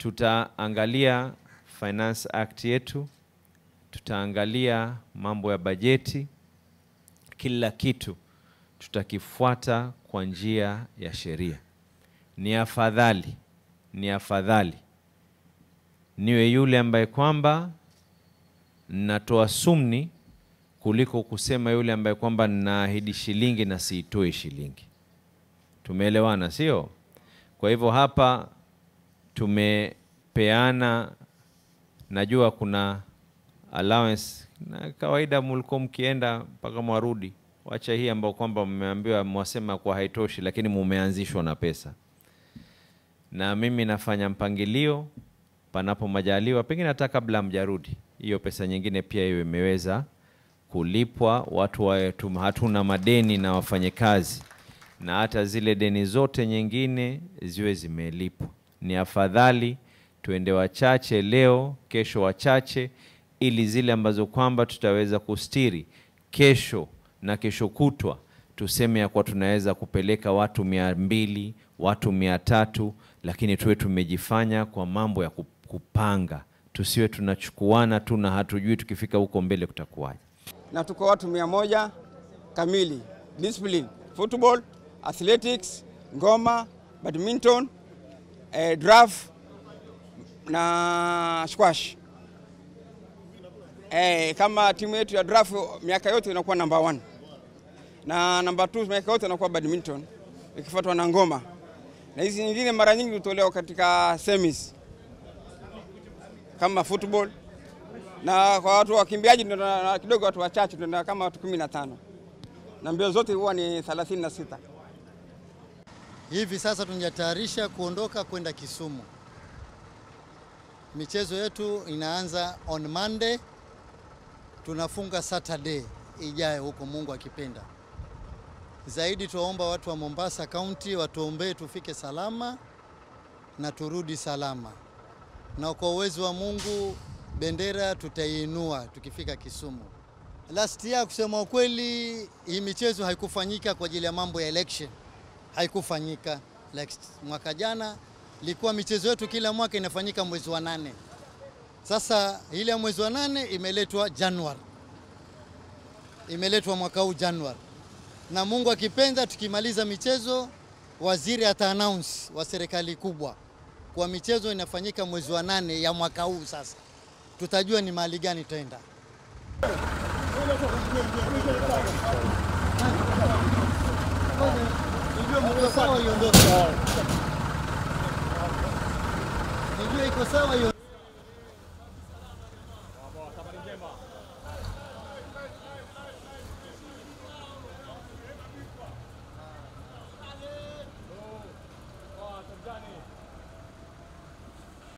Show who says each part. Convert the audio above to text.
Speaker 1: tutaangalia Finance Act yetu, tutaangalia mambo ya bajeti, kila kitu tutakifuata kwa njia ya sheria. Ni afadhali, ni afadhali niwe yule ambaye kwamba natoa sumni kuliko kusema yule ambaye kwamba ninaahidi shilingi na siitoi shilingi. Tumeelewana, sio? Kwa hivyo hapa tumepeana, najua kuna allowance na kawaida, mulikuwa mkienda mpaka mwarudi, wacha hii ambao kwamba mmeambiwa mwasema kuwa haitoshi, lakini mumeanzishwa na pesa, na mimi nafanya mpangilio panapo majaliwa, pengine hata kabla hamjarudi, hiyo pesa nyingine pia iwe imeweza kulipwa, watu wawe tu- hatuna madeni na wafanyakazi, na hata zile deni zote nyingine ziwe zimelipwa. Ni afadhali tuende wachache leo, kesho wachache, ili zile ambazo kwamba tutaweza kustiri kesho na kesho kutwa, tuseme ya kuwa tunaweza kupeleka watu mia mbili watu mia tatu lakini tuwe tumejifanya kwa mambo ya kup- kupanga, tusiwe tunachukuana tu na hatujui tukifika huko mbele kutakuwaje.
Speaker 2: na tuko watu mia moja kamili discipline football athletics ngoma badminton eh, draft na squash eh, kama timu yetu ya draft miaka yote inakuwa namba 1 na namba 2 miaka yote inakuwa badminton ikifuatwa na ngoma na hizi nyingine mara nyingi hutolewa katika semis kama football na kwa watu wakimbiaji ndio na- na kidogo watu wachache ndio kama watu kumi na tano na mbio zote huwa ni 36.
Speaker 3: Hivi sasa tunajitayarisha kuondoka kwenda Kisumu. Michezo yetu inaanza on Monday, tunafunga Saturday ijayo huko, Mungu akipenda. Zaidi tuwaomba watu wa Mombasa County watuombee tufike salama na turudi salama, na kwa uwezo wa Mungu bendera tutaiinua tukifika Kisumu. Last year kusema ukweli, hii michezo haikufanyika kwa ajili ya mambo ya election haikufanyika. Like mwaka jana ilikuwa michezo yetu kila mwaka inafanyika mwezi wa nane. Sasa ile ya mwezi wa nane imeletwa Januari, imeletwa mwaka huu Januari, na Mungu akipenda, tukimaliza michezo, waziri ata announce wa serikali kubwa kwa michezo inafanyika mwezi wa nane ya mwaka huu. Sasa tutajua ni mahali gani tutaenda. Iko sawa iondoke. Nijue iko sawa iondoke.